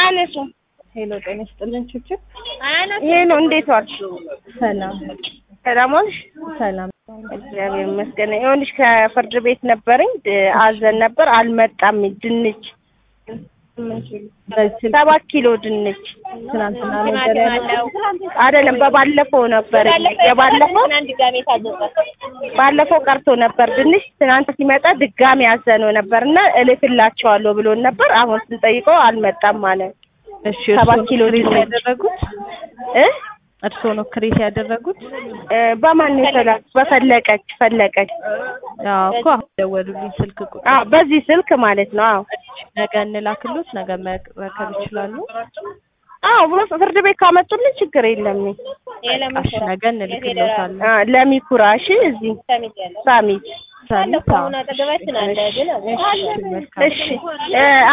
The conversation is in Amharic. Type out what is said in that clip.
አያነሱም። ሄሎ ጤና ይስጥልን ችችር ይሄ ነው። እንዴት ዋልሽ? ሰላም ሰላም ዋልሽ? ሰላም እግዚአብሔር ይመስገን። ይኸውልሽ ከፍርድ ቤት ነበረኝ ድ- አዘን ነበር አልመጣም። ድንች በዚህ ሰባት ኪሎ ድንች ትናንትና ነበር ያለው አይደለም፣ በባለፈው ነበር የባለፈው ባለፈው ቀርቶ ነበር ድንች። ትናንት ሲመጣ ድጋሚ አዘነው ነበር እና እልክላቸዋለሁ ብሎን ነበር። አሁን ስንጠይቀው አልመጣም ማለት እሺ ሰባት እርስዎ ኪሎ ክሬት ድንች። ያደረጉት እ እርስዎ ነው ክሬት ያደረጉት እ በማን ነው የተላኩት? በፈለቀች ፈለቀች። አዎ እኮ አሁን ደወሉልኝ ስልክ ቁጥር አዎ በዚህ ስልክ ማለት ነው። አዎ ነገ እንላክሎት ነገ መረከብ ይችላሉ አዎ ብሎ ፍርድ ቤት ካመጡልን ችግር የለም። እሺ ነገ እንልክሎታለን አ ለሚኩራ እሺ፣ እዚህ ሳሚት ሳሚት አዎ። እሺ መልካም እሺ እ